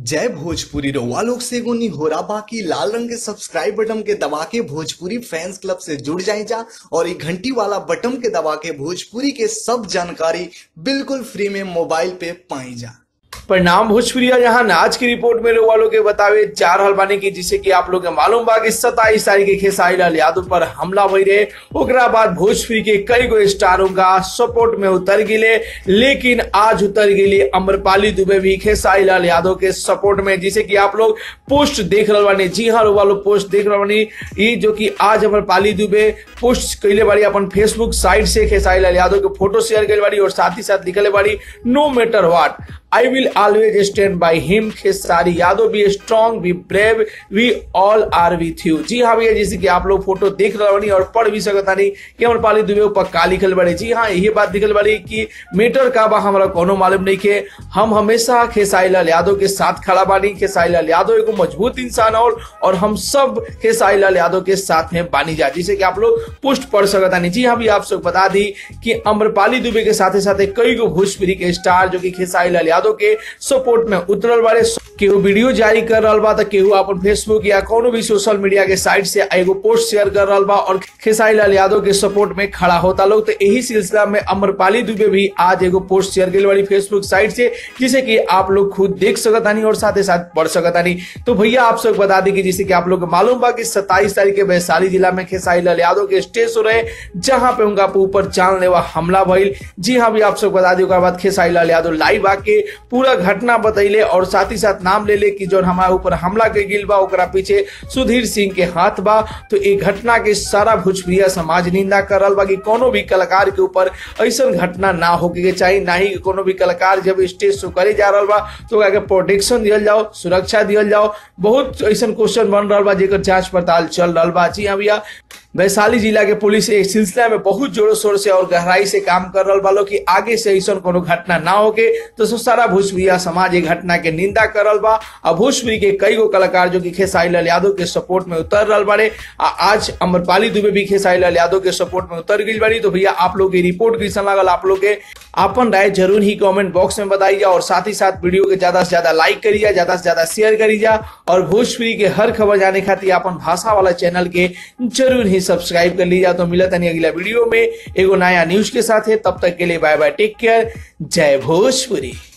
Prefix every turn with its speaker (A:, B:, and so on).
A: जय भोजपुरी रउआ लोग से एगो निहोरा बाकी लाल रंग के सब्सक्राइब बटन के दबा के भोजपुरी फैंस क्लब से जुड़ जाए जा और ये घंटी वाला बटन के दबा के भोजपुरी के सब जानकारी बिल्कुल फ्री में मोबाइल पे पाई जा
B: परिणाम भोजपुरिया यहाँ आज की रिपोर्ट में लोग वालों के बतावे जा रहल बानी की जिसे कि आप लोग के मालूम बा कि सत्ताईस तारीख के खेसारी लाल यादव पर हमला भई रहे ओकरा बाद भोजपुरी के कई गो स्टारों का सपोर्ट में उतर गिले लेकिन आज उतर गिली अमरपाली दुबे भी खेसारी लाल यादव के सपोर्ट में जिसे कि आप लोग पोस्ट देख रहे बानी जी हाँ लोग वालों पोस्ट देख रहे बानी ये जो कि आज अमरपाली दुबे पोस्ट कैले बाड़ी अपन फेसबुक साइट से खेसारी लाल यादव के फोटो शेयर कैले बाड़ी और साथ ही साथ लिखले बाड़ी no matter what I will always stand by him. Khesari Yadav be strong be brave we all are with you ji हाँ भैया जैसे कि आप लोग फोटो देख रहे बानी और पढ़ भी सकता नहीं कि हमारे पाली दुबे ऊपर का लिखल बड़े जी हाँ यही बात लिखल बड़ी कि मीटर का बा हमारा कोनो मालूम नहीं के हम हमेशा खेसारी लाल यादव के साथ खड़ा बानी खेसारी लाल यादव एगो मजबूत इंसान और और हम सब खेसारी लाल यादव के साथ में बानी जा जिसे कि आप लोग पोस्ट पढ़ सकता नहीं जी हाँ भी आप सब बता दी कि अम्रपाली दुबे के साथ साथ कई गो भोजपुरी के स्टार जो कि खेसारी लाल यादव के सपोर्ट में उतरल बारे केहू वीडियो जारी कर रहा बा तो केहू अपन फेसबुक या कोनो भी सोशल मीडिया के साइट से एगो पोस्ट शेयर कर रहा बा और खेसारी लाल यादव के सपोर्ट में खड़ा होता लोग तो यही सिलसिला में अमरपाली दुबे भी आज एगो पोस्ट शेयर कर वाली फेसबुक साइट से जिसे कि आप लोग खुद देख सकता नहीं और साथ ही साथ पढ़ सकता नहीं तो भैया आप सब बता दी कि जिसे कि आप लोग को मालूम बा कि सत्ताईस तारीख के वैशाली जिला में खेसारी लाल यादव के स्टेज हो रहे जहां पे उनका ऊपर जानलेवा हमला भइल जी हाँ भी आप सब बता दी बाद खेसारी लाल यादव लाइव आके पूरा घटना बतैले और साथ ही साथ नाम ले ले कि जो हमारे ऊपर हमला के गिल बा ओकरा पीछे सुधीर सिंह के हाथ बा तो ये घटना के सारा भोजपुरिया समाज निंदा कर रहा बा कि कोनो भी कलाकार के ऊपर ऐसा घटना ना होके के चाहिए ना ही कोनो भी कलाकार जब स्टेज शो करे जा रहा बा तो ओकरा के प्रोटेक्शन दियल जाओ सुरक्षा दियल जाओ बहुत ऐसा क्वेश्चन बन रहा बा जेकर जांच पड़ताल चल रहा बा जी हाँ भैया वैशाली जिला के पुलिस इस सिलसिला में बहुत जोरों शोर से और गहराई से काम कर रहा बालो कि आगे से ऐसा कोनो घटना ना होके तो सो सारा भोजपुरिया समाज ये घटना के निंदा कर रहा बा और भोजपुरी के कई गो कलाकार जो कि खेसारी लाल यादव के सपोर्ट में उतर रहा बाड़े आ आज अमरपाली दुबे भी खेसारी लाल यादव के सपोर्ट में उतर गई बाड़ी तो भैया आप लोग की रिपोर्ट कैसा लागल आप लोग के अपन राय जरूर ही कमेंट बॉक्स में बताइए और साथ ही साथ वीडियो के ज्यादा से ज्यादा लाइक करिए ज्यादा से ज्यादा शेयर करिए और भोजपुरी के हर खबर जाने खातिर अपन भाषा वाला चैनल के जरूर ही सब्सक्राइब कर लीजिए तो मिलता नहीं अगला वीडियो में एगो नया न्यूज के साथ है तब तक के लिए बाय बाय टेक केयर जय भोजपुरी